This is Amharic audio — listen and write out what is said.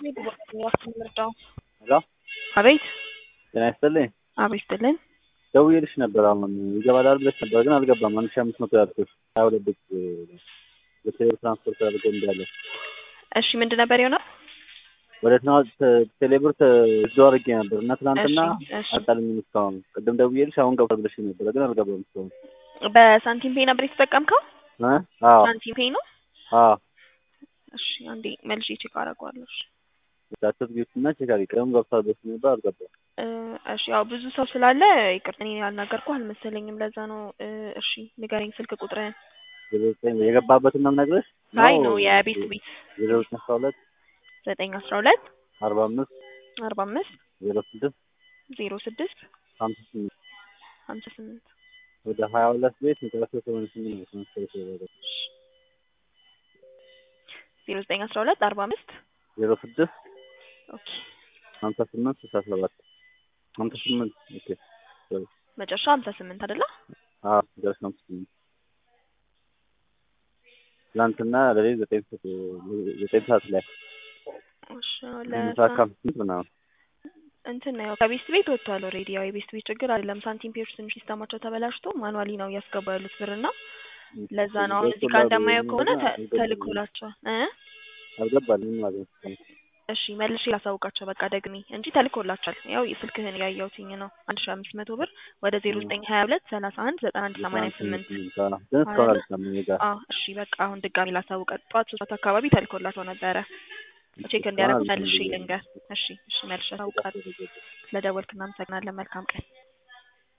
ምርጫው ሄሎ አቤት ጤና ይስጥልኝ። አቤት ይስጥልን። ደውዬልሽ ነበር አሁን ይገባል አይደል ብለሽ ነበር ግን አልገባም። አንድ ሺህ አምስት መቶ ያልኩሽ ሀያ ሁለት ብር በቴሌብር ትራንስፖርት አድርገ እንዳለ እሺ ምንድን ነበር የሆነው? ወደ ቴሌብር እዶ አድርጌ ነበር እና ትናንትና እሺ፣ እሺ። አልጣልኝም እስካሁን። ቅድም ደውዬልሽ አሁን ገብቷል ብለሽ ነበረ ግን አልገባም እስካሁን። በሳንቲም ፔይ ነበር የተጠቀምከው? እ? አዎ ሳንቲም ፔይ ነው። አዎ እሺ አንዴ መልሼ ቼክ አደርገዋለሁ። እሺ ታተት ጊፍት እና ቼክ አድርጌ ቅድም ገብቷል ብለሽ ነበር አልገባም። እ፣ እሺ ያው ብዙ ሰው ስላለ ይቅርታ እኔ ያልናገርኩህ አልመሰለኝም። ለዛ ነው። እ፣ እሺ ንገረኝ ስልክ ቁጥርህን። ዜሮ ዘጠኝ የገባበትን ነው የምነግርሽ? አይ ነው የቤት ቤት ዜሮ ዘጠኝ አስራ ሁለት ዘጠኝ አስራ ሁለት አርባ አምስት አርባ አምስት ዜሮ ስድስት ዜሮ ስድስት ሀምሳ ስምንት ሀምሳ ስምንት ወደ ሀያ ሁለት ቤት መጨረሻ ሰማንያ ስምንት ነው ትራንስፈር የተደረገው። ዜሮ ዘጠኝ አስራ ሁለት አርባ አምስት ዜሮ ስድስት ኦኬ ሀምሳ ስምንት ስልሳ ሰባት ሀምሳ ስምንት ኦኬ ሶሪ መጨረሻ ሀምሳ ስምንት አይደለ? አዎ ደረስ ሀምሳ ስምንት ትናንትና ለሌሊት ዘጠኝ ሰዓት ዘጠኝ ሰዓት ላይ እሺ ምሳ ለሳ ከአምስት ስምንት ምናምን እንትን ነው ያው ከቤስት ቤት ወጥቷል ኦልሬዲ። ያው የቤስት ቤት ችግር አይደለም። ሳንቲም ፔዮች ትንሽ ሲስተማቸው ተበላሽቶ ማኑዋሊ ነው እያስገባ ያሉት ብር እና ለዛ ነው አሁን እዚህ ጋር እንደማየው ከሆነ ተ- ተልኮላቸዋል እ አልገባልኝም ማለት ነው። እሺ መልሼ ላሳውቃቸው በቃ ደግሜ እንጂ ተልኮላቸዋል። ያው ስልክህን ያየሁትኝ ነው አንድ ሺ አምስት መቶ ብር ወደ ዜሮ ዘጠኝ ሀያ ሁለት ሰላሳ አንድ ዘጠና አንድ ሰማንያ ስምንት ግን እስካሁን አልሰማም እኔ ጋር አዎ እሺ በቃ አሁን ድጋሚ ላሳውቀ ጠዋት ሶስት ሰዓት አካባቢ ተልኮላቸው ነበረ። ቼክ እንዲያደርጉ መልሼ ልንገር። እሺ እሺ መልሼ አሳውቃለሁ። ስለደወልክ እናመሰግናለን። መልካም ቀን